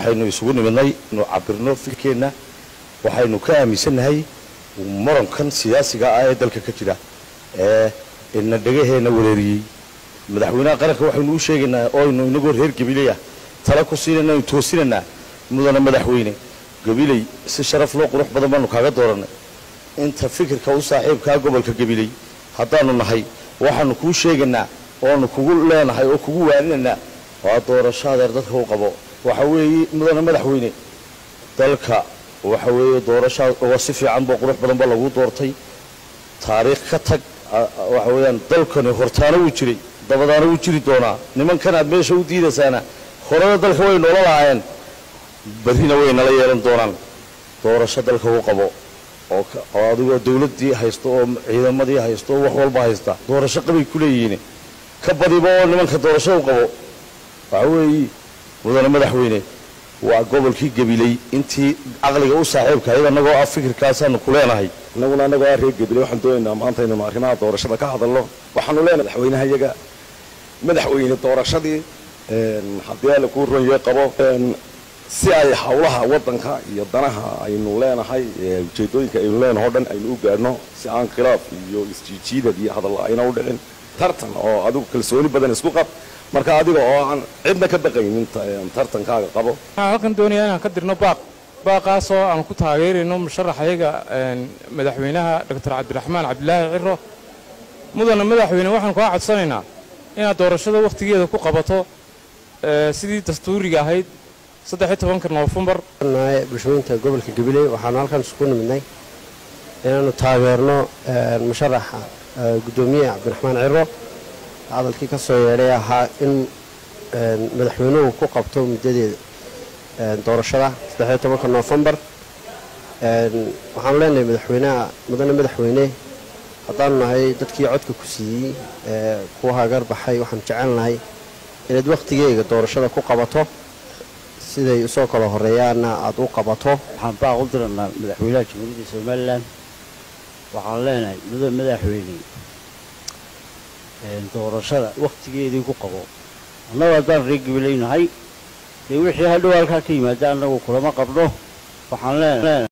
waxaynu isugu nimidnay inu cabirno fikirkeenna waxaynu ka aaminsannahay murankan siyaasiga ah ee dalka ka jira ee ina dhegaheenna wareeriyey madaxweynaha qaranka waxaynu u sheegaynaa oo aynu inagoo reer gabiley ah tala ku siinayna aynu toosinaynaa mudana madaxweyne gabiley si sharaf loo qurux badan baanu kaaga doorannay inta fikirka u saaxiibkaa gobolka gabiley haddaanu nahay waxaanu kuu sheegaynaa oanu kugu leenahay oo kugu waaninaynaa waa doorasho adeer dadka u qabo waxa weeye mudana madaxweyne dalka waxa weeye doorashaa oo si fiican boo qurux badan ba lagu doortay taariikh ka tag waxa weeyaan dalkani hortaana wuu jiray dabadaana wuu jiri doonaa nimankan aad meesha u diidaysaana horena dalka way noola lahaayeen berrina way nala yeelan doonaan doorasho dalka u qabo oo oo adigoo dawladdii haysto oo ciidamadii haysto oo wax walba haysta doorasho qabay ku leeyihiin ka badiba oo nimanka doorasho u qabo waxa weeye mudane madaxweyne waa gobolkii gabiley intii caqliga u saaxiibka ayada annagoo ah fikirkaasaanu ku leenahay innaguna annagoo ah reer gabiley waxaan doonaynaa maanta inaynu arrimaha doorashada ka hadalno waxaanu leenahay madaxweynaha iyaga madaxweyne doorashadii haddii alla kuu ronyee qabo si ay howlaha waddanka iyo danaha aynu leenahay ujeedooyinka aynu leenahay o dhan aynu u gaadhno si aan khilaaf iyo isjiijiidad iyo hadalla ayna u dhicin tartan oo adigu kalsooni badan isku qab marka adiga oo aan cidna ka baqaynin tartankaaga qabo waxaan halkan doonayaa inaan ka dirno baaq baaqaasoo aan ku taageerayno musharaxayaga madaxweynaha doctor cabdiraxmaan cabdilaahi ciro mudana madaxweyne waxaan kaa codsanaynaa inaad doorashada wakhtigeeda ku qabato sidii dastuuriga ahayd saddex iyo tobanka noofembar bulshooyinka gobolka gabiley waxaanu halkan isugu nimidnay inaanu taageerno musharaxa guddoomiyaha cabdiraxmaan ciro hadalkii ka soo yeedhay ahaa in madaxweynuhu ku qabto muddadeeda doorashada saddex iyo tobanka noofembar waxaanu leenahay madaxweynaha mudane madaxweyne haddaanu nahay dadkii codka ku siiyey kuwa hagar baxay waxaanu jecelnahay inaad wakhtigeega doorashada ku qabato siday usoo kala horeeyaanna aada u qabato waxaan baaq u diranaa madaxweynaha jamhuuriyadda somalilan waxaan leenahay mudane madaxweyne doorashada wakhtigeedii ku qabo annagu haddaan reer gabileynahay dee wixii hadhow halkaa ka yimaada annagu kulama qabno waxaan leenahay